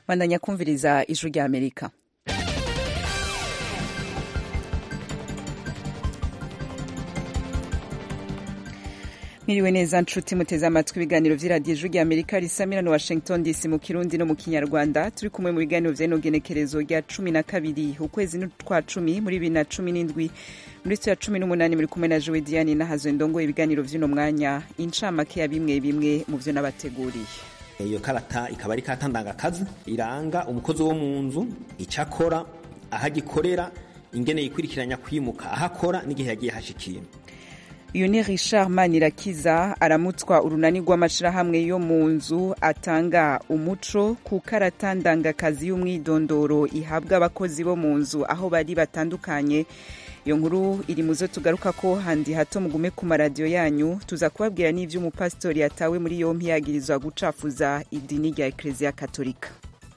bandanya kumviriza ijwi rya amerika mwiriwe neza nshuti muteze amatwi ibiganiro vy'iradiyo ijwi rya amerika risamira no washington dc mu kirundi no mu kinyarwanda turi kumwe mu biganiro vy'ino genekerezo rya cumi na kabiri ukwezi twa cumi muri bibiri na cumi n'indwi muri ya cumi n'umunani muri kumwe na jowe diane nahazo ndongo ibiganiro vy'uno mwanya incamake ya bimwe bimwe mu vyo nabateguriye iyo karata ikaba ari karata ndangakazi iranga umukozi wo mu nzu icyo akora aho agikorera ingene yikurikiranya kwimuka aho akora n'igihe yagiye hashikiye uyu ni richard manirakiza aramutswa urunani rw'amashirahamwe yo mu nzu atanga umuco ku karata ndangakazi y'umwidondoro ihabwa abakozi bo mu nzu aho bari batandukanye iyo nkuru iri mu zo tugaruka ko handi hato mugume ku maradiyo yanyu tuza kubabwira n'ivyo umupasitori yatawe muri yompi yagirizwa gucafuza idini rya ekereziya katolika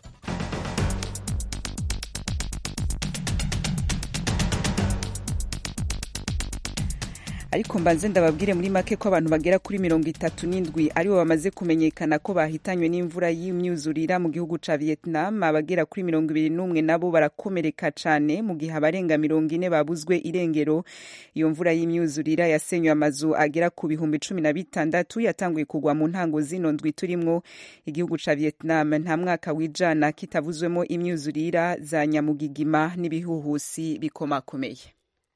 ariko mbanze ndababwire muri make ko abantu bagera kuri mirongo itatu n'indwi aribo bamaze kumenyekana ko bahitanywe n'imvura y'imyuzurira mu gihugu ca vietnam abagera kuri mirongo ibiri n'umwe nabo barakomereka cane mu gihe abarenga mirongo ine babuzwe irengero iyo mvura y'imyuzurira yasenywe amazu agera ku bihumbi cumi na bitandatu yatanguye kugwa mu ntango zino ndwi turimwo igihugu ca vietnam nta mwaka wijana kitavuzwemo imyuzurira za nyamugigima n'ibihuhusi bikomakomeye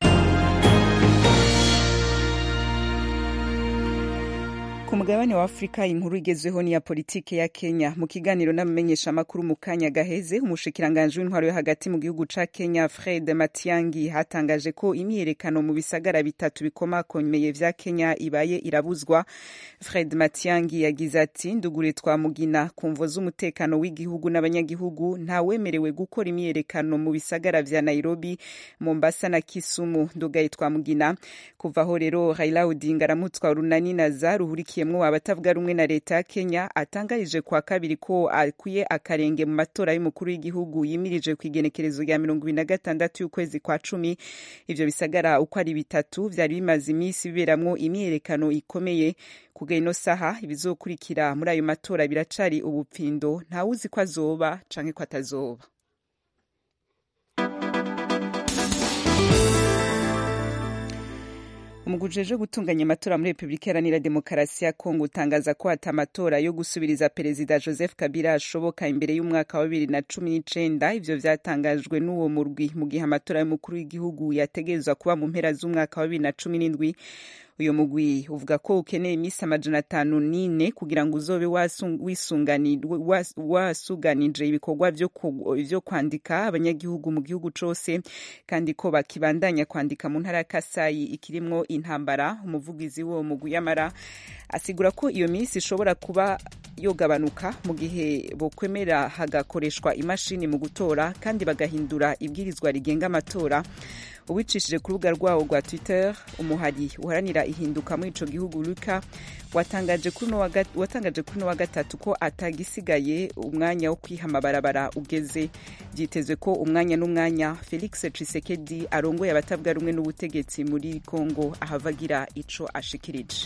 ku mugabane wa afurika inkuru igezweho ni ya politiki ya kenya mu kiganiro n'abamenyeshamakuru mu kanya gaheze umushikiranganji w'intwaro yo hagati mu gihugu ca kenya fred matiangi hatangaje ko imyiyerekano mu bisagara bitatu bikomakomeye vya kenya ibaye irabuzwa fred matiangi yagize ati ndugure twamugina ku mvo z'umutekano w'igihugu n'abanyagihugu ntawemerewe gukora imyiyerekano mu bisagara vya nairobi mombasa na kisumu ndugaye twamugina kuvaho rero raila odinga aramutswa urunani na za ruhurikiye yemwo abatavuga rumwe na leta ya Kenya atangarije kwa kabiri ko akwiye akarenge mu matora y'umukuru w'igihugu yimirije ku igenekerezo rya mirongo ibiri na gatandatu y'ukwezi kwa cumi ivyo bisagara uko ari bitatu vyari bimaze iminsi biberamwo imyiyerekano ikomeye kuga ino saha ibizokurikira muri ayo matora biracari ubupfindo ntawuzi ko azoba canke ko atazoba umugwi ujejwe gutunganya amatora muri repubulika iharanira demokarasi ya kongo utangaza ko hata amatora yo gusubiriza perezida joseph kabila ashoboka imbere y'umwaka wa bibiri na cumi n'icenda ivyo vyatangajwe n'uwo murwi mu gihe amatora y'umukuru w'igihugu yategerezwa kuba mu mpera z'umwaka wa bibiri na cumi n'indwi uyu mugwi uvuga ko ukeneye iminsi amajana atanu n'ine kugira ngo uzobe wasuganije ibikorwa vyo kwandika abanyagihugu mu gihugu cose kandi ko bakibandanya kwandika mu ntara ya kasayi ikirimwo intambara umuvugizi w'uwo mugwi yamara asigura ko iyo minsi ishobora kuba yogabanuka mu gihe bokwemera hagakoreshwa imashini mu gutora kandi bagahindura ibwirizwa rigenga amatora ubicishije ku rubuga rwawo rwa twitter umuhari uharanira ihinduka muri ico gihugu luka watangaje kuri uno wa gatatu ko atagisigaye umwanya wo kwiha amabarabara ugeze vyitezwe ko umwanya n'umwanya felix tshisekedi arongoye abatavuga rumwe n'ubutegetsi muri congo ahavagira ico ashikirije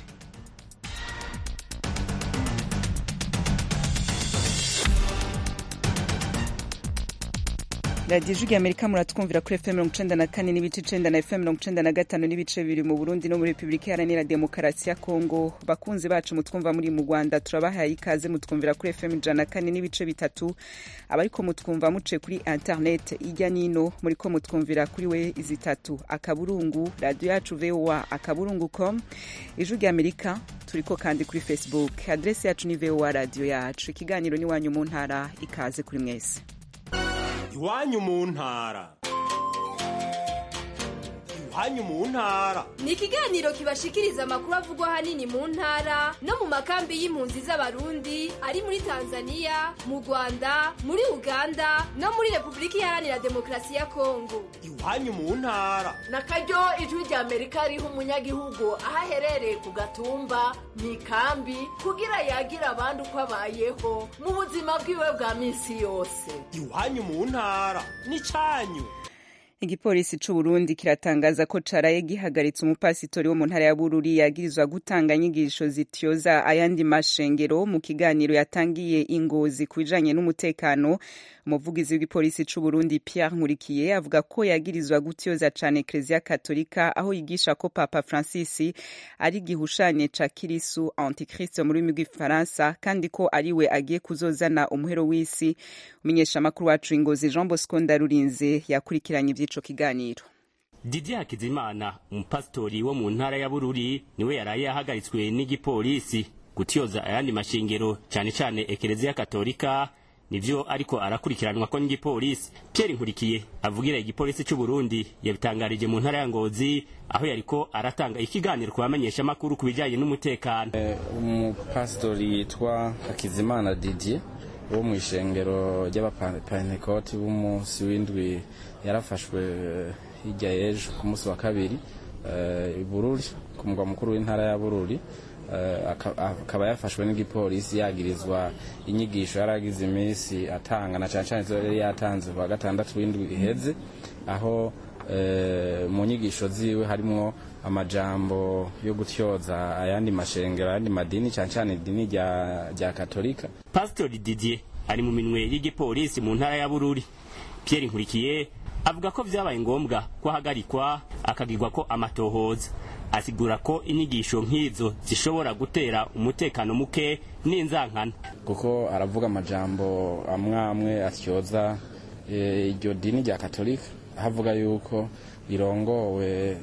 radiyo ijwi rya amerika muratwumvira kuri fm mirongo icenda na kane n'ibice icenda na fm mirongo icenda na gatanu n'ibice bibiri mu burundi no muri repubulika iharanira demokarasi ya kongo bakunzi bacu mutwumva muri mu rwanda turabahaye ikaze mutwumvira kuri fm ijana na kane n'ibice bitatu abariko mutwumva muce kuri internet ijya nino muriko mutwumvira kuri we zitatu akaburungu radiyo yacu voa akaburungu com ijwi rya amerika turiko kandi kuri facebook adresi yacu ni voa radiyo yacu ikiganiro n'iwanyu mu ntara ikaze kuri mwese iwanyu mu ntara iwanyu mu ntara ni ikiganiro kibashikiriza amakuru avugwa ahanini mu ntara no mu makambi y'impunzi z'abarundi ari muri tanzania mu rwanda muri uganda no muri repubulika iharanira demokarasi ya kongo iwanyu mu ntara na karyo ijwi rya amerika riha umunyagihugu aho aherereye ku gatumba mu ikambi kugira yagira abandi uko abayeho mu buzima bwiwe bwa minsi yose iwanyu mu ntara ni cyanyu igipolisi c'u Burundi kiratangaza ko caraye gihagaritse umupasitori wo mu ntara ya Bururi yagirizwa gutanga inyigisho zityoza ayandi mashengero mu kiganiro yatangiye ingozi ku bijanye n'umutekano umuvugizi w'igipolisi c'u Burundi Pierre Nkurikiye avuga ko yagirizwa gutyoza cane Ecclesia Katolika aho yigisha ko Papa Francis ari gihushanye ca Kirisu Antichrist mu rurimi rw'ifaransa kandi ko ariwe agiye kuzozana umuhero w'isi umenyesha makuru wacu ingozi Jean Bosco Ndarurinze yakurikiranye ivy'ico kiganiro Didier Hakizimana umupasitori wo mu ntara ya Bururi niwe yaraye yahagaritswe n'igipolisi gutyoza ayandi mashengero cane cane Ekereziya Katolika nivyo ariko arakurikiranwa ko n'igipolisi Pierre Nkurikiye avugira igipolisi c'u Burundi yabitangarije mu ntara ya Ngozi aho yariko aratanga ikiganiro ku bamenyesha makuru ku bijanye n'umutekano umupasitori yitwa Hakizimana Didier wo mu ishengero ry'abapantekoti b'umunsi w'indwi yarafashwe hirya y'ejo ku munsi wa kabiri i Bururi ku mugwa mukuru w'intara ya Bururi akaba yafashwe n'igipolisi yagirizwa inyigisho yari agize iminsi atanga na cyane cyane izo yari yatanze ku wa gatandatu w'indwi iheze aho mu nyigisho ziwe harimwo amajambo yo gutyoza ayandi mashengero ayandi madini cyane cyane idini rya katolika pasitori didier ari mu minwe y'igipolisi mu ntara ya bururi pierre nkurikiye avuga ko vyabaye ngombwa ko ahagarikwa akagirwa ko amatohoza asigura ko inyigisho nk'izo zishobora gutera umutekano muke n'inzankano kuko aravuga amajambo amwe amwe atyoza iryo dini rya katolika aho avuga yuko rirongowe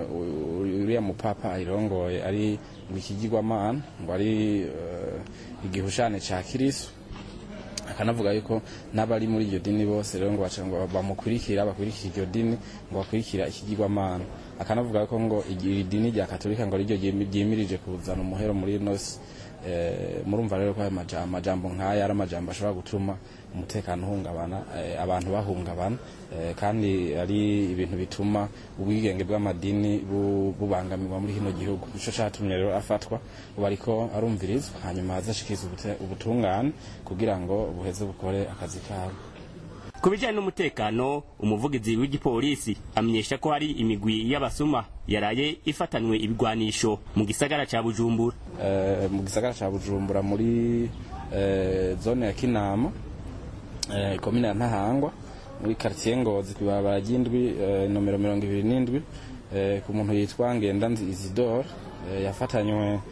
uriya mupapa ayirongoye ari ngo ikigirwamana ngo ari igihushane ca kirisu akanavuga yuko n'abari muri iryo dini bose rero ngo baca ngo bamukurikira bakurikira iryo dini ngo bakurikira ikigirwamana akanavuga ko ngo iri dini rya katolika ngo ariryo ryimirije kuzana umuhero muri nosi murumva rero ko ayo majambo nk'aya ari amajambo ashobora gutuma umutekano uhungabana abantu bahungabana kandi ari ibintu bituma ubwigenge bw'amadini bubangamirwa muri kino gihugu nico catumye rero afatwa ubu ariko arumvirizwa hanyuma azashikiriza ubutungane kugira ngo buheze bukore akazi kabo ku bijyanye n'umutekano umuvugizi w'igipolisi amenyesha ko hari imigwi y'abasuma yaraye ifatanywe ibigwanisho mu gisagara cya bujumbura mu gisagara cya bujumbura muri zone ya kinama komine ya ntahangwa muri karitsiye ngozi ku ibarabara ry'indwi nomero mirongo ibiri n'indwi ku muntu yitwa ngendanzi isidore yafatanywe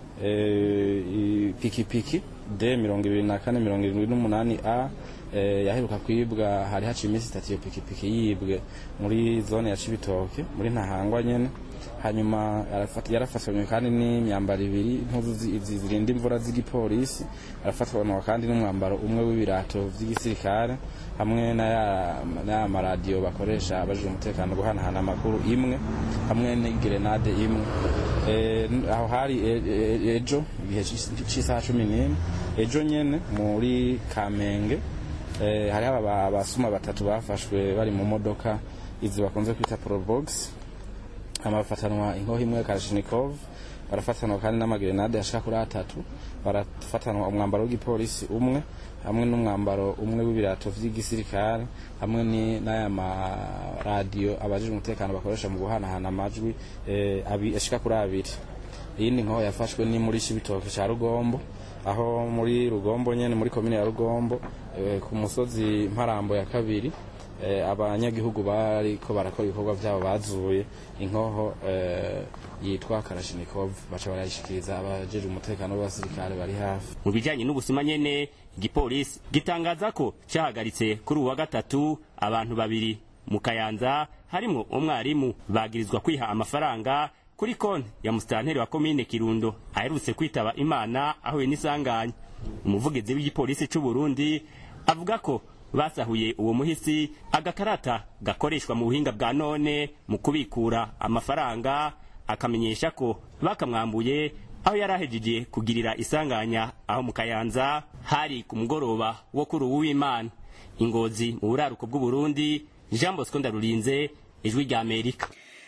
ipikipiki d mirongo ibiri na kane mirongo irindwi n'umunani a yaheruka kwibwa hari haciye iminsi itatu iyo pikipiki yibwe muri zone ya cibitoke muri ntahangwa nyene hanyuma yarafatanywe kandi n'imyambaro ibiri impuzu zirinda imvura z'igipolisi arafatanywa kandi n'umwambaro umwe w'ibirato vy'igisirikare hamwe n'aya maradiyo bakoresha abajije umutekano guhanahana amakuru imwe hamwe n'igerenade imwe aho hari ejo igihe c'isaha cumi n'imwe ejo nyene muri kamenge hariho abasuma batatu bafashwe bari mu modoka izi bakunze kwita probox hama bafatanwa inkoho imwe karashinikov barafatanwa kandi n'amagerenade ashika kuri atatu barafatanwa umwambaro w'igipolisi umwe hamwe n'umwambaro umwe w'ibirato vy'igisirikare hamwe n'aya maradiyo abajije umutekano bakoresha mu guhanahana amajwi ashika kuri abiri iyindi nkoho yafashwe ni muri cibitoke ca rugombo aho muri rugombo nyene muri komine ya rugombo ku musozi mparambo ya kabiri abanyagihugu bariko barakora ibikorwa vyabo bazuye inkoho yitwa karashinikov baca barayishikiriza abajeje umutekano w'abasirikare bari hafi mu bijanye n'ubusuma nyene igipolisi gitangaza ko cahagaritse kuri uwa gatatu abantu babiri mu kayanza harimwo umwarimu bagirizwa kwiha amafaranga kuri konti ya musitanteri wa komine kirundo aherutse kwitaba imana ahuye n'isanganya umuvugizi w'igipolisi c'u burundi avuga ko basahuye uwo muhisi agakarata gakoreshwa mu buhinga bwa none mu kubikura amafaranga akamenyesha ko bakamwambuye aho yari ahejeje kugirira isanganya aho mu kayanza hari ku mugoroba wo kuri uw'imana ingozi mu buraruko bw'uburundi jean bosco ndarurinze ijwi rya amerika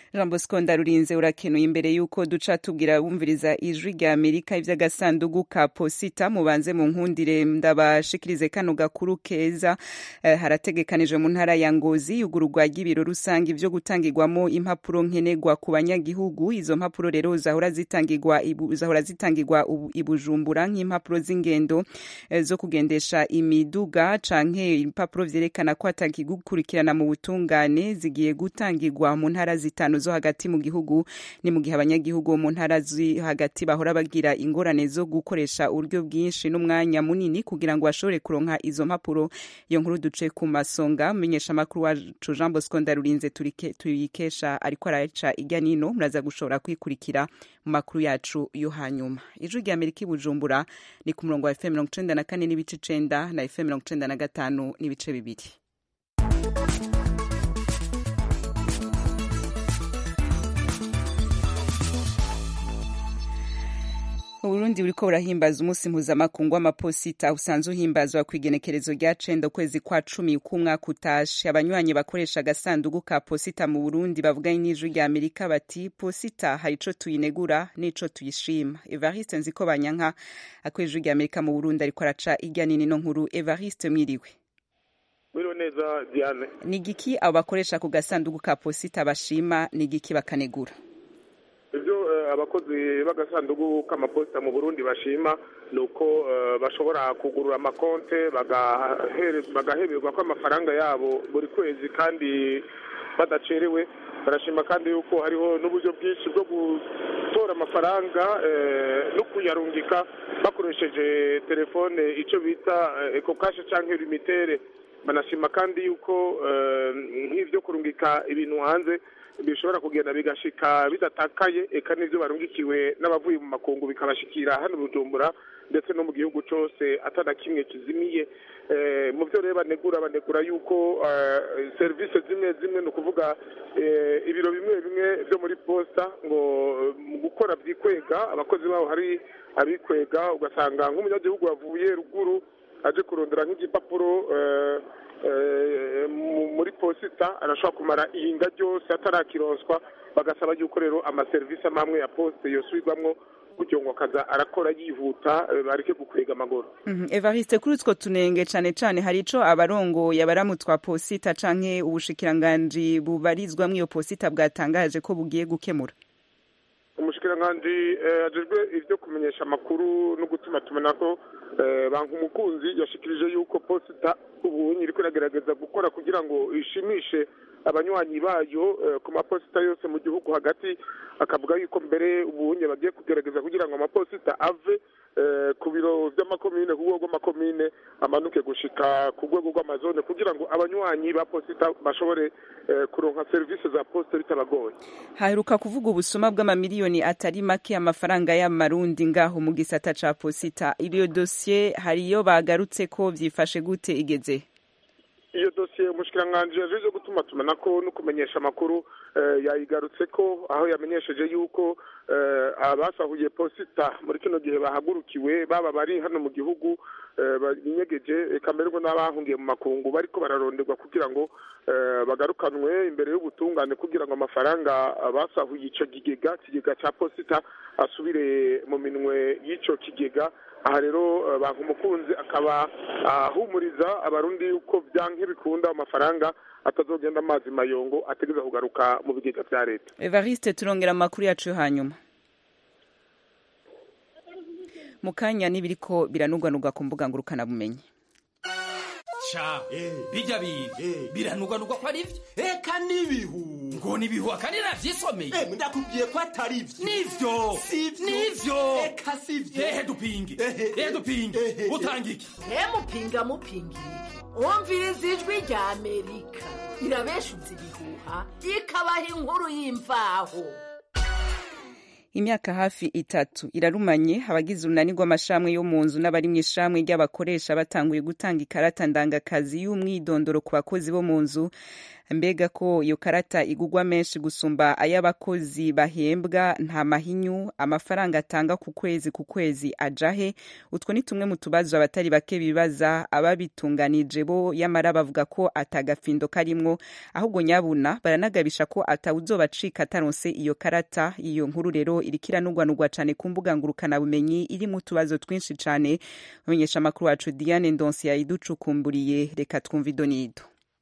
jean bosco ndarurinze urakenuye imbere y'uko duca tubwira bumviriza ijwi rya amerika ivy'agasandugu ka posita mubanze mu nkundire ndabashikirize kano gakuru keza eh, harategekanijwe mu ntara ya ngozi yugururwa ry'ibiro rusange vyo gutangirwamo impapuro nkenerwa ku banyagihugu izo mpapuro rero zahora zitangirwa ibu, zahora zitangirwa ubu- i bujumbura nk'impapuro z'ingendo eh, zo kugendesha imiduga canke impapuro vyerekana ko atakigukurikirana mu butungane zigiye gutangirwa mu ntara zitanu zo hagati mu gihugu ni mu gihe abanyagihugu bo mu ntara zi hagati bahora bagira ingorane zo gukoresha uburyo bwinshi n'umwanya munini kugira ngo bashobore kuronka izo mpapuro iyo nkuru duce ku masonga menyesha amakuru wacu Jean Bosco Ndarurinze turike- tuyikesha ariko araca irya nino muraza gushobora kwikurikira mu makuru yacu yo hanyuma ijwi rya Amerika i Bujumbura ni ku murongo wa FM mirongo icenda na kane n'ibice icenda na FM mirongo icenda na gatanu n'ibice bibiri Uburundi buriko burahimbaza umunsi mpuzamakungu w'amaposita usanzwe uhimbazwa ku igenekerezo rya cenda ukwezi kwa cumi k'umwaka utashe abanywanyi bakoresha agasandugu ka posita mu Burundi bavuganye n'ijwi rya Amerika bati posita hari ico tuyinegura n'ico tuyishima Evariste Nziko Banyanka akora ijwi rya Amerika mu Burundi ariko araca irya nini no nkuru Evariste mwiriwe Mwiriwe neza Diane ni igiki abo bakoresha ku gasandugu ka posita bashima ni igiki bakanegura ibyo eh, abakozi b'agasanduku k'amaposita mu burundi bashima ni uko eh, bashobora kugurura amakonte bagahere- bagaheberwa ko amafaranga yabo buri kwezi kandi badacerewe barashima kandi yuko hariho n'uburyo bwinshi bwo gutora amafaranga eh, no kuyarungika bakoresheje telefone icyo bita eko kashe cyangwa limitere banashima kandi yuko eh, nk'ibyo kurungika ibintu hanze bishobora kugenda bigashika bidatakaye eka n'ibyo barungikiwe n'abavuye mu makungu bikabashikira hano i bujumbura ndetse no mu gihugu cyose atana kimwe kizimiye Eh, mu byo rero banegura banegura yuko eh, serivisi zimwe zimwe ni ukuvuga eh, ibiro bimwe bimwe byo muri posta ngo eh, mu gukora byikwega abakozi babo hari abikwega ugasanga nk'umunyagihugu wavuye ruguru aje kurondera nk'igipapuro eh, eh, mu- muri posita arashobora kumara ihinga ryose atarakironswa bagasaba yuko rero amaserivisi amwe amwe ya poste yosubirwamwo kugira ngo akaza arakora yihuta eh, bareke gukwega amaguru Mhm. Evariste kuri utwo tunenge cane cane hari ico abarongoye abaramutwa posita canke ubushikiranganji bubarizwamwo iyo posita bwatangaje ko bugiye gukemura umushikiranganji eh, ajejwe ivyo kumenyesha amakuru no gutuma tumanako eh, banka umukunzi yashikirije yuko posita ubunyi iriko iragerageza gukora kugira ngo ishimishe abanywanyi bayo eh, ku maposita yose mu gihugu hagati akavuga yuko mbere ubunye bagiye kugerageza kugira ngo amaposita ave eh, ku biro vy'amakomine ku rwego rw'amakomine amanuke gushika ku rwego rw'amazone kugira ngo abanywanyi ba posita bashobore eh, kuronka serivisi za posita bitabagoye haheruka kuvuga ubusuma bw'amamiliyoni atari make amafaranga y'amarundi ngaho mu gisata ca posita iyo dosiye hariyo bagarutse ko vyifashe gute igeze iyo dosiye umushikiranganji yaje gutuma tumanako no kumenyesha amakuru eh, yayigarutse ko aho yamenyesheje yuko eh, abasahuye posita muri kino gihe bahagurukiwe baba bari hano mu gihugu eh, binyegeje eka mbere ngo n'abahungiye mu makungu bariko bararonderwa kugira ngo eh, bagarukanwe imbere y'ubutungane kugira ngo amafaranga basahuye ico kigega kigega ca posita asubire mu minwe y'ico kigega aha rero eh, banka umukunzi akaba ahumuriza abarundi yuko byanke bikunda amafaranga atazogenda amazi mayongo ategeza kugaruka mu bigega vya leta Evariste turongera amakuru yacu yo hanyuma mu kanya n'ibiriko biranugwanugwa ku mbuga ngurukanabumenyi ca bijya bintu biranugwanugwa ko ari byo eka n'ibihu ngo nibihu akandi navyisomeye Eh, ndakubwiye ko atari byo nivyo Sivyo. nivyo eka sivyo ehe dupinge Ehe, ehe dupinge ehe. utanga iki ntemupinga mupingire wumviriza ijwi rya amerika irabeshuza ibihuha ikabaha inkuru y'imvaho imyaka hafi itatu irarumanye abagize urunani rw'amashramwe yo mu nzu n'abari mu ishramwe ry'abakoresha batanguye gutanga ikarata ndangakazi y'umwidondoro ku bakozi bo mu nzu mbega ko iyo karata igugwa menshi gusumba ay'abakozi bahembwa nta mahinyu amafaranga atanga ku kwezi ku kwezi ajahe utwo ni tumwe mu tubazo abatari bake bibaza ababitunganije bo yamara bavuga ko atagafindo karimwo ahubwo nyabuna baranagabisha ko atawuzobacika ataronse iyo karata iyo nkuru rero iriko iranugwanugwa cane ku mbuga ngurukanabumenyi irimo utubazo twinshi cane amenyesha amakuru wacu diane ndonsi yayiducukumburiye reka twumva idonido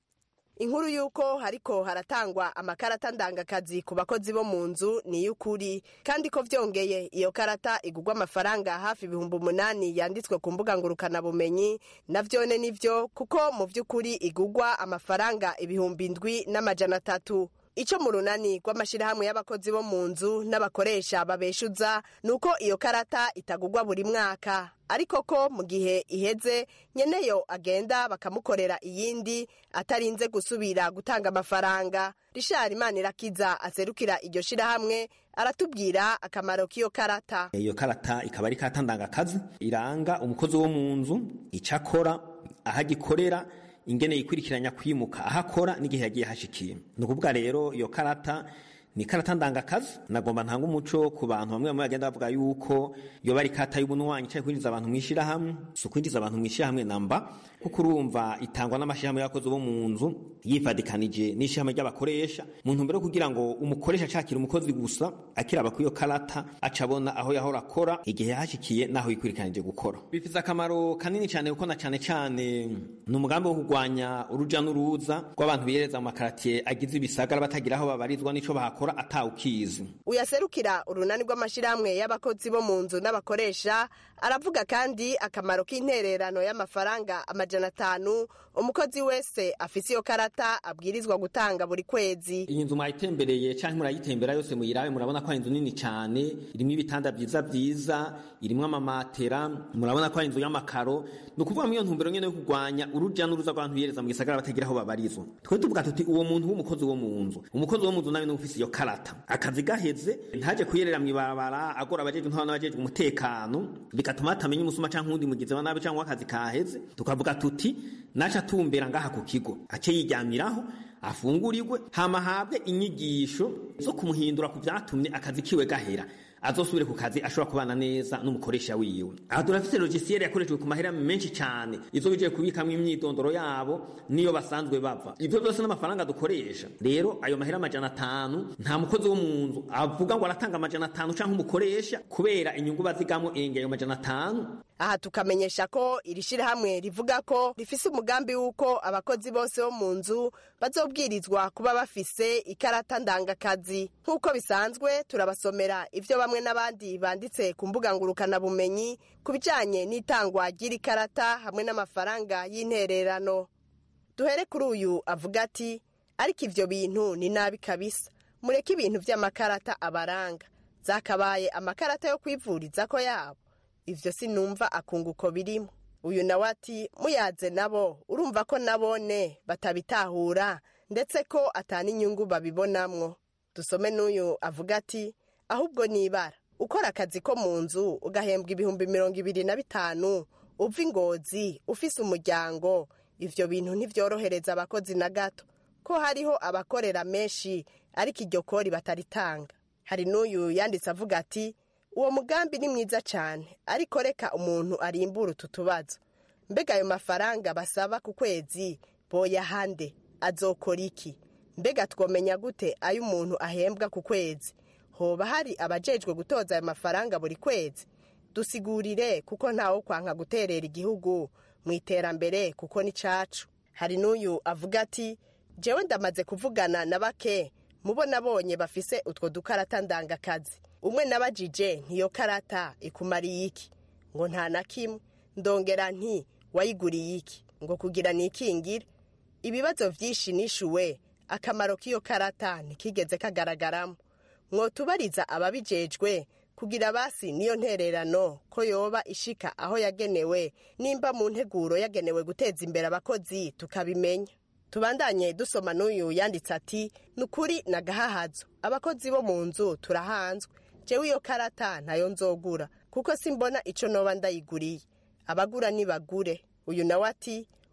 inkuru y'uko hariko haratangwa amakarata ndangakazi ku bakozi bo mu nzu ni iy'ukuri kandi ko vyongeye iyo karata igurwa amafaranga hafi ibihumbi umunani yanditswe ku mbuga ngurukanabumenyi navyone nivyo kuko mu vy'ukuri igurwa amafaranga ibihumbi ndwi n'amajana atatu ico mu runani rw'amashirahamwe y'abakozi bo mu nzu n'abakoresha babeshuza ni uko iyo karata itagurwa buri mwaka ariko ko mu gihe iheze nyeneyo agenda bakamukorera iyindi atarinze gusubira gutanga amafaranga rishari imanirakiza aserukira iryo shirahamwe aratubwira akamaro k'iyo karata iyo karata ikaba ari karata ndangakazi iranga umukozi wo mu nzu icyo akora aho agikorera ingene yikurikiranya kwimuka aho akora n'igihe yagiye hashikiye ni ukuvuga rero iyo karata ni karata ndangakazi nagomba ntanga umuco ku bantu bamwe bamwe bagenda bavuga yuko iyo bari karata y'ubunwanyi cyangwa kwinjiza abantu mu ishyirahamwe si ukwinjiza abantu mu ishyirahamwe namba kuko urumva itangwa n'amashyirahamwe y'abakozi bo mu nzu yifadikanije n'ishyirahamwe ry'abakoresha mu ntumbero yo kugira ngo umukoresha acakira umukozi gusa akiraba kuri iyo karata aca abona aho yahora akora igihe yahashikiye n'aho yikurikiranije gukora bifite akamaro kanini cyane kuko na cyane cyane ni umugambi wo kurwanya uruja n'uruza rw'abantu bihereza mu makaratiye agize ibisagara batagira aho babarizwa n'ico bahakora atawukizi uyaserukira urunani rw'amashirahamwe y'abakozi bo mu nzu n'abakoresha aravuga kandi akamaro k'intererano y'amafaranga amajana atanu umukozi wese afise iyo karata abwirizwa gutanga buri kwezi iyi nzu mwayitembereye cyangwa murayitembera yose muyirabe murabona ko ari inzu nini cyane irimo ibitanda byiza byiza irimo amamatera murabona ko ari inzu y'amakaro ni ukuvuga muri iyo ntumbero nyene yo kurwanya uruja n'uruza rw'abantu bihereza mu gisagara batagira aho babarizwa twe tuvuga tuti uwo muntu w'umukozi wo mu nzu umukozi wo mu nzu nawe ni ufise iyo karata akazi gaheze ntaje kuyerera mw'ibarabara agora abajejwe nk'abantu n'abajejwe umutekano bigatuma hatamenya umusuma canke uwundi mugizi wa nabi canke w'akazi kaheze tukavuga tuti naca atumbera ngaha ku kigo ace yiryamiraho afungurirwe hama ahabwe inyigisho zo kumuhindura ku vyatumye akazi kiwe gahera azosubire ku kazi ashobora kubana neza n'umukoresha wiwe aha turafise logiciel yakoreshejwe ku mahera menshi cyane izo bigiye kubikamwo imyidondoro yabo niyo basanzwe bava ivyo byose n'amafaranga dukoresha rero ayo mahera amajana atanu nta mukozi wo mu nzu avuga ngo aratanga amajana atanu canke umukoresha kubera inyungu bazigamo enge ayo majana atanu aha tukamenyesha ko iri shirahamwe rivuga ko rifise umugambi w'uko abakozi bose bo mu nzu bazobwirizwa kuba bafise ikarata ndangakazi nk'uko bisanzwe turabasomera ivyo bamwe n'abandi banditse ku mbuga ngurukanabumenyi ku bijanye n'itangwa ry'iri karata hamwe n'amafaranga y'intererano duhere kuri uyu avuga ati ariko ivyo bintu ni nabi kabisa mureke ibintu vy'amakarata abaranga zakabaye amakarata yo kwivuriza yabo ivyo sinumva akunguko birimo uyu nawe ati muyaze nabo urumva ko nabone batabitahura ndetse ko atana inyungu babibonamwo dusome n'uyu avuga ati ahubwo nibara ukora akazi ko mu nzu ugahembwa ibihumbi mirongo ibiri na bitanu uva ingozi ufise umuryango ivyo bintu ntivyorohereza abakozi na gato ko hariho abakorera menshi ariko iryo kori bataritanga hari n'uyu yanditse avuga ati uwo mugambi ni mwiza cyane ariko reka umuntu arimbura utu tubazo mbega ayo mafaranga basaba ku kwezi boyahande azokora iki mbega twomenya gute ayo umuntu ahembwa ku kwezi hoba hari abajejwe gutoza ayo mafaranga buri kwezi dusigurire kuko ntawo kwanka guterera igihugu mu iterambere kuko ni cacu hari n'uyu avuga ati jewe ndamaze kuvugana na bake mubo nabonye bafise utwo dukarata ndangakazi umwe nabajije ntiyo karata ikumariye iki ngo nta na kimwe ndongera nti wayiguriye iki ngo kugira nikingire ibibazo vyinshi nishuwe akamaro k'iyo karata ntikigeze kagaragaramo mwotubariza ababijejwe kugira basi niyo ntererano ko yoba ishika aho yagenewe nimba mu nteguro yagenewe guteza imbere abakozi tukabimenya tubandanye dusoma n'uyu yanditse ati ni ukuri nagahahazo abakozi bo mu nzu turahanzwe jewe iyo karata ntayo nzogura kuko simbona ico noba ndayiguriye abagura nibagure uyu nawe ati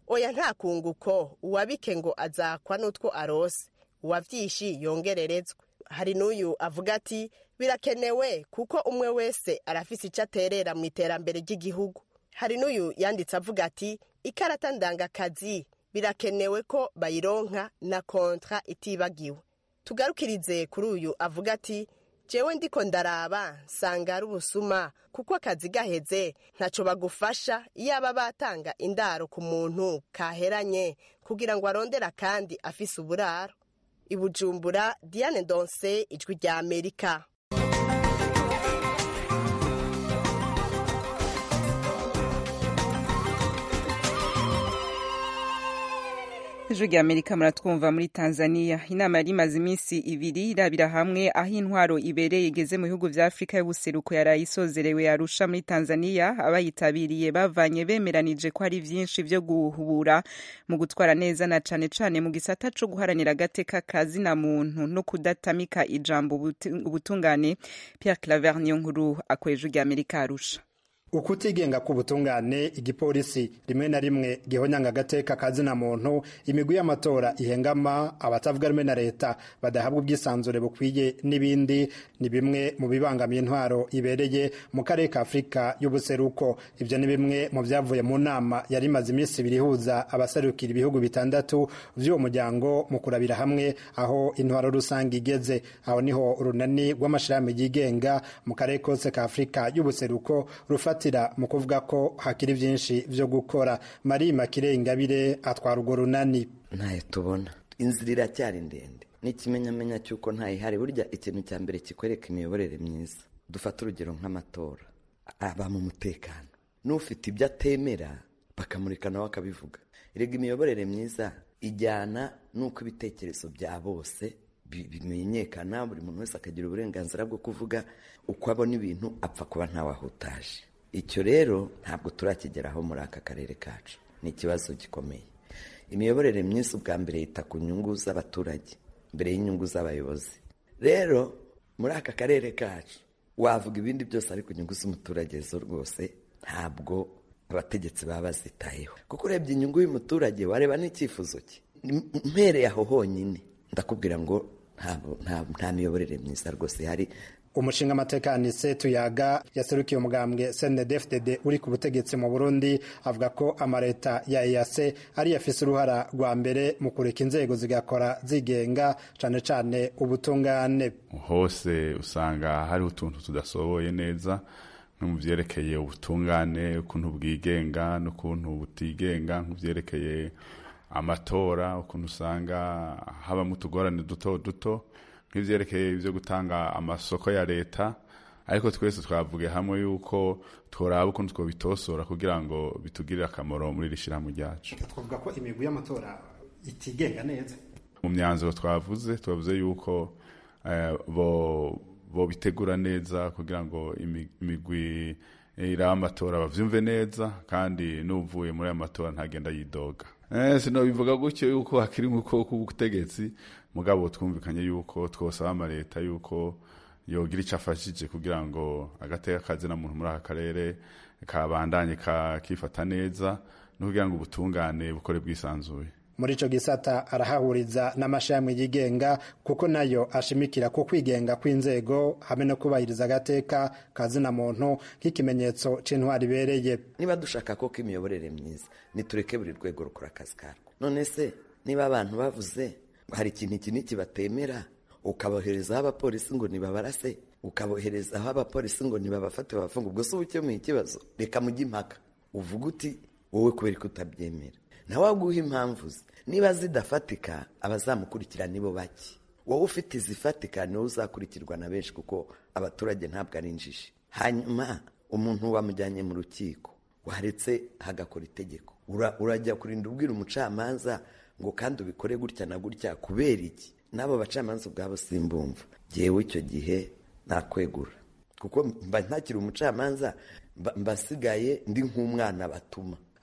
oya nta kunguko uwabike ngo azakwa n'utwo arose uwavyishi yongererezwe hari n'uyu avuga ati birakenewe kuko umwe wese arafise ico aterera mu iterambere ry'igihugu hari n'uyu yanditse avuga ati ikarata ndangakazi birakenewe ko bayironka na kontra itibagiwe tugarukirize kuri uyu avuga ati jewe ndiko ndaraba nsanga ari ubusuma kuko akazi gaheze ntaco bagufasha iyaba batanga indaro ku muntu kaheranye kugira ngo arondera kandi afise uburaro ibujumbura diane donse ijwi rya amerika ijwi rya amerika muratwumva muri tanzania inama yari imaze iminsi ibiri irabira hamwe aho intwaro ibereye igeze mu bihugu vya afurika y'ubuseruko yaraye isozerewe yarusha muri tanzania abayitabiriye bavanye bemeranije ko hari vyinshi vyo guhubura mu gutwara neza na cane cane mu gisata co guharanira agateka kazina muntu no kudatamika ijambo ubutungane pierre claver niyo nkuru akorera ijwi rya amerika arusha ukutigenga k'ubutungane igipolisi rimwe na rimwe gihonyanga agateka kazina muntu imigwi y'amatora ihengama abatavuga rumwe na leta badahabwa ubwisanzure bukwiye n'ibindi ni bimwe mu bibangamiye intwaro ibereye mu karere ka afurika y'ubuseruko ibyo ni bimwe mu byavuye mu nama yari imaze iminsi ibiri ihuza abaserukira ibihugu bitandatu by'uwo muryango mu kurabira hamwe aho intwaro rusange igeze aho niho urunani rw'amashirahamwe yigenga mu karere kose ka afurika y'ubuseruko rufata mu kuvuga ko hakiri byinshi byo gukora marie makire ingabire atwara urwo runani ntayo tubona inzira iracyari ndende n'ikimenyamenya cy'uko ntayihari burya ikintu cya mbere kikwereka imiyoborere myiza dufate urugero nk'amatora aba mu mutekano n'ufite ibyo atemera bakamurika nawe akabivuga erega imiyoborere myiza ijyana n'uko ibitekerezo bya bose bimenyekana buri muntu wese akagira uburenganzira bwo kuvuga uko abona ibintu apfa kuba ntawahutaje icyo rero ntabwo turakigeraho muri aka karere kacu ni ikibazo gikomeye imiyoborere myiza ubwa mbere yita ku nyungu z'abaturage mbere y'inyungu z'abayobozi rero muri aka karere kacu wavuga ibindi byose ariko inyungu z'umuturage zo rwose ntabwo abategetsi baba bazitayeho kuko urebye inyungu y'umuturage wareba n'icyifuzo cye mpereye aho honyine ndakubwira ngo nta miyoborere myiza rwose ihari umushinga amatekanise tuyaga yaserukiye umugambwe cndfdd uri ku butegetsi mu burundi avuga ko amaleta ya eyase ari afise uruhara rwa mbere mu kureka inzego zigakora zigenga cane cane ubutungane hose usanga hariho utuntu tudasoboye neza nko mu vyerekeye ubutungane ukuntu bwigenga n'ukuntu butigenga nk'uvyerekeye amatora ukuntu usanga habamo utugorane duto duto nk'ivyerekeye ibyo gutanga amasoko ya leta ariko twese twavuge hamwe yuko tworaba ukuntu twobitosora kugira ngo bitugirire akamaro muri iri shyirahamwe ryacu twavuga ko imigwi y'amatora itigenga neza mu myanzuro twavuze twavuze yuko bo bitegura neza kugira ngo imigwi iraba amatora bavyumve neza kandi n'uvuye muri ayo matora ntagenda yidoga sinobivuga gutyo yuko hakiri nk'uko k'ubutegetsi mugabo twumvikanye yuko twosaba amaleta yuko yogira icyo afashije kugira ngo agateka kazina muntu muri aka karere kabandanye kakifata neza no kugira ngo ubutungane bukore bwisanzuye muri ico gisata arahahuriza n'amashami yigenga kuko nayo ashimikira ku kwigenga kw'inzego hamwe no kubahiriza agateka kazina muntu nk'ikimenyetso c'intwari ibereye niba dushaka koko imiyoborere myiza nitureke buri rwego rukora akazi karwo none se niba abantu bavuze hari ikintu iki n'iki batemera ukaboherezaho abapolisi ngo nibabarase ukaboherezaho abapolisi ngo nibabafate babafunga ubwo se uba ukemuye ikibazo reka mujye impaka uvuga uti wowe kubera ko utabyemera nawe waguha impamvu ze niba zidafatika abazamukurikira nibo bake wowe ufite izifatika niwe uzakurikirwa na benshi kuko abaturage ntabwo ari injiji hanyuma umuntu wamujyanye mu rukiko waretse hagakora itegeko urajya kurinda ubwira umucamanza ngo kandi ubikore gutya na gutya kubera iki n'abo bacamanza ubwabo simbumva ngewe icyo gihe nakwegura kuko mba ntakiri umucamanza mbasigaye ndi nk'umwana batuma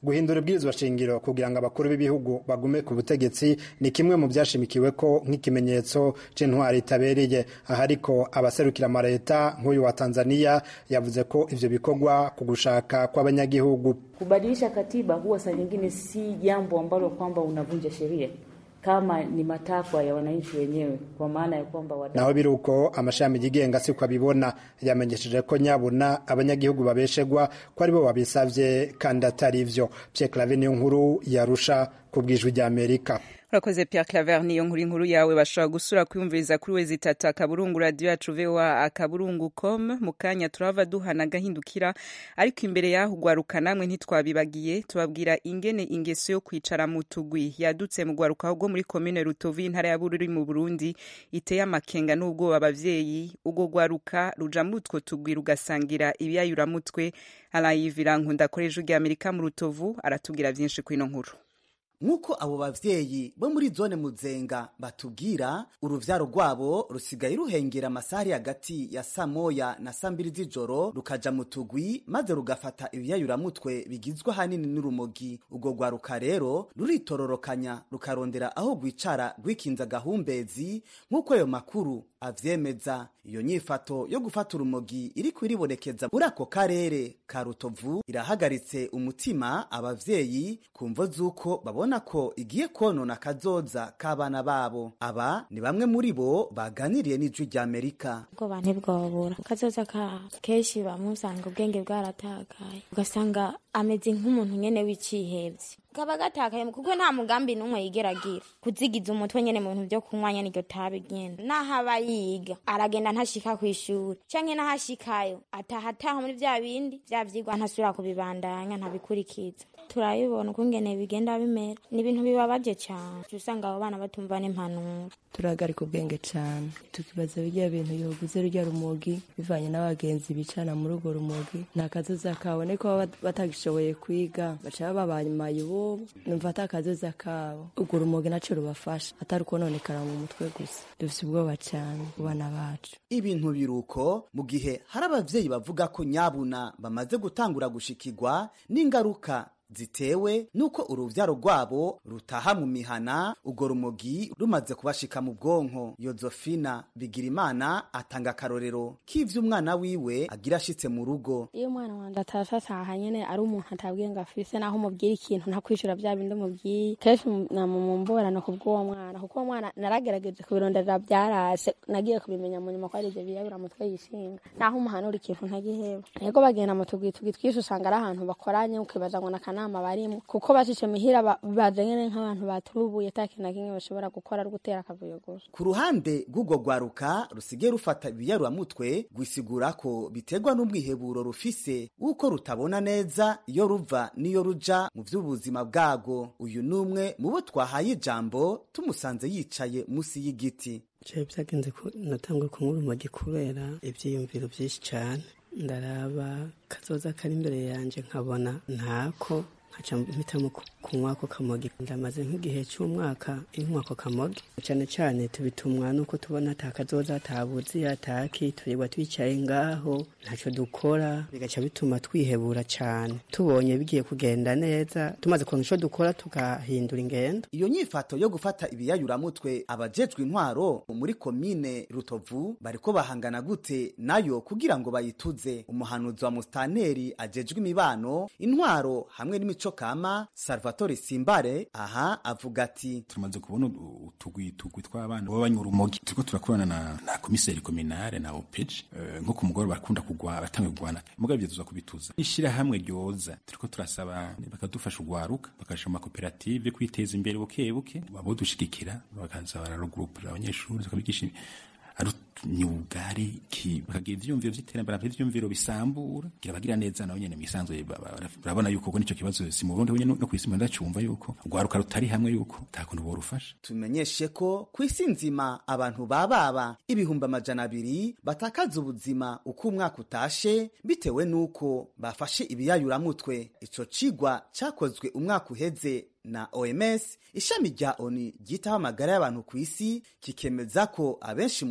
guhindura ibwirizwa shingiro kugira ngo abakuru b'ibihugu bagume ku butegetsi ni kimwe mu byashimikiwe ko nk'ikimenyetso c'intwari itabereye aha ariko abaserukira amaleta nk'uyu wa tanzania yavuze ko ivyo bikorwa ku gushaka kw'abanyagihugu kubadilisha katiba huwa saa nyingine si jambo ambalo kwamba unavunja sheria kama ni matakwa ya wananchi wenyewe, kwa maana ya kwamba wadau naho biri uko amashami yigenga siko abibona yamenyesheje ko nyabuna abanyagihugu babeshegwa ko aribo babisavye kandi atari ivyo Pierre Claver niyo nkuru yarusha ku bwijwi rya Amerika urakoze Pierre Claver niyo nkuru inkuru yawe bashobora gusura kwiyumviriza kuri wezi itatu akaburungu radio yacu voa akaburungu com mu kanya turava duhana agahindukira ariko imbere yaho ugwaruka namwe ntitwabibagiye tubabwira ingene ingeso yo kwicara mu tugwi yadutse mu gwaruka rwo muri komine Rutovu intara ya Bururi mu Burundi iteye amakenga n'ubwoba abavyeyi ubwo gwaruka ruja muri utwo tugwi rugasangira ibiyayuramutwe arayivira nkunda koreje rya Amerika mu Rutovu aratubwira vyinshi kwino nkuru nk'uko abo bavyeyi bo muri zone muzenga batubwira uruvyaro rwabo rusigaye ruhengera amasaha hagati ya saa moya na saa mbiri z'ijoro rukaja mu tugwi maze rugafata ibiyayuramutwe bigizwe ahanini n'urumogi urwo rwaruka rero ruritororokanya rukarondera aho rwicara rwikinza agahumbezi nk'uko ayo makuru avyemeza iyo nyifato yo gufata urumogi iriko iribonekeza muri ako karere ka rutovu irahagaritse umutima abavyeyi ku mvo z'uko babona ko igiye konona kazoza k'abana babo aba ni bamwe muri bo baganiriye n'ijwi rya amerika ubwoba ntibwobura kazoza kabo kenshi bamusanga ubwenge bwaratakaye ugasanga ameze nk'umuntu nyene w'icihevye kaba gatakaye kuko nta mugambi n'umwe yigeragira kuzigiza umutwe nyene mu bintu vyo kunywa nyene iryo tabi nyene naho aba yiga aragenda ntashika kw'ishuri canke n'ahashikayo ataha ataha muri vya bindi vya vyigwa ntasubira kubibandanya ntabikurikiza turabibona ukungene bigenda bimera ni ibintu bibabaje cane usanga abo bana batumva n'impanuro turahagarika ubwenge cane tukibaza birya bintu yoguze rurya rumogi bivanye n'abagenzi bicana muri urwo rumogi nta kazoza kabone ko baba batagishoboye kwiga baca babamaye ibobo numva ata kazoza kabo urwo rumogi naco rubafasha atari ukononekara mu mutwe gusa dufise ubwoba cane ku bana bacu ibintu biruko mu gihe hari abavyeyi bavuga ko nyabuna bamaze gutangura gushikirwa n'ingaruka zitewe nuko uruvyaro rwabo rutaha mu mihana urwo rumogi rumaze kubashika mu bwonko yozofina bigirimana atanga akarorero k'ivyo umwana wiwe agira ashitse mu rugo iyo umwana wanje atashe ataha nyene ari umuntu atabwiye ngo afise naho umubwira ikintu ntakwishura vya bindi umubwiye kenshi namumumburana ku bw'uwo mwana kuko uwo mwana naragerageje kubironderera vyarase nagiye kubimenya mu nyuma ko ari ivyo biyabura mutwe yishinga naho umuhanura ikintu ntagiheba rego bagenda mu tugwi tugwi twinshi usanga ari ahantu bakoranye ukibaza ngo nakanama barimo kuko bashice mihira baje nyene nk'abantu baturubuye ata kintu na kimwe bashobora gukora ari gutera akavuyo gusa ku ruhande rw'urwo rwaruka rusigaye rufata ibiyaruramutwe rwisigura ko biterwa n'ubwiheburo rufise uko rutabona neza iyo ruva n'iyo ruja mu vy'ubuzima bwago uyu n'umwe mu bo twahaye ijambo tumusanze yicaye musi y'igiti jewe vyagenze ko natangwe kunywa urumogi kubera ivyiyumviro vyinshi cane ndaraba kazoza kari imbere yanje nkabona ntako nkaca mpitamo kunywa ako kamogi ndamaze nk'igihe cy'umwaka inywa ako kamogi cyane cyane tubitumwa nuko tubona ata kazoza atabuzi ataki turirwa twicaye ngaho ntacyo dukora bigaca bituma twihebura cyane tubonye bigiye kugenda neza tumaze kubona icyo dukora tugahindura ingendo iyo nyifato yo gufata ibiyayuramutwe abajejwe intwaro muri komine rutovu bariko bahangana gute nayo kugira ngo bayituze umuhanuzi wa mustaneri ajejwe imibano intwaro hamwe n'imico kama salvatore simbare aha avuga ati tumaze kubona utugwi tugwi tw'abana baba banywa urumogi turiko turakorana na, na komiseri kominare na opeji uh, nko ku mugoroba barakunda kugwa batanga kugwana mugabe ivyo tuza kubituza ishirahamwe ryoza turiko turasaba bakadufasha ugwaruka bakasha mu makoperative kwiteza imbere buke buke babodushigikira bakaza bararugurupira abanyeshuri tukabigisha ari myugari ki bakagira ivyumviro vy'iterambere bafite ivyumviro bisambura gira bagira neza nawe nyene misanzwe barabona yuko ubwo nico kibazo si mu Burundi nyene no kwisi ndacumva yuko rwaruka rutari hamwe yuko takuntu borufasha tumenyeshe ko kwisi nzima abantu bababa ibihumbi amajana abiri batakaza ubuzima uko umwaka utashe bitewe nuko bafashe ibiyayuramutwe ico cigwa cakozwe umwaka uheze na OMS ishami rya ONU ryitaho amagara y'abantu ku isi kikemeza ko abenshi muri uyo muco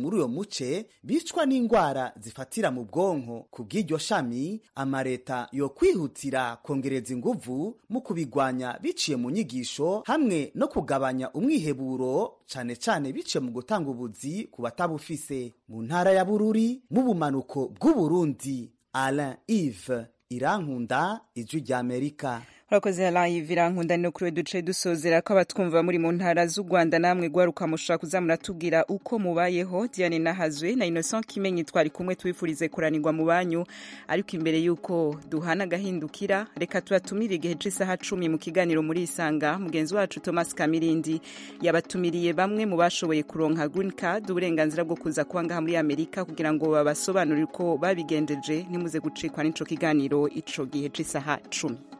n'igice bicwa n'indwara zifatira mu bwonko ku bw'iryo shami amareta yo kwihutira kongereza inguvu mu kubigwanya biciye mu nyigisho hamwe no kugabanya umwiheburo cane cane biciye mu gutanga ubuzi ku batabufise mu ntara ya bururi mu bumanuko bw'uburundi alain ive irankunda ijwi ry'amerika urakoze live irankunda no kuri we duce dusozera ko abatwumva muri mu ntara z'u rwanda namwe gwaruka mushobora kuza muratubwira uko mubayeho diane nahazwe na innocent kimenyi twari kumwe tubifurize kuranirwa mu banyu ariko imbere y'uko duhana agahindukira reka tubatumire igihe c'isaha cumi mu kiganiro muri isanga mugenzi wacu thomas kamirindi yabatumiriye bamwe mu bashoboye kuronka green card uburenganzira bwo kuza kuba ngaha muri amerika kugira ngo babasobanurire uko babigendeje ntimuze gucikwa n'ico kiganiro ico gihe c'isaha cumi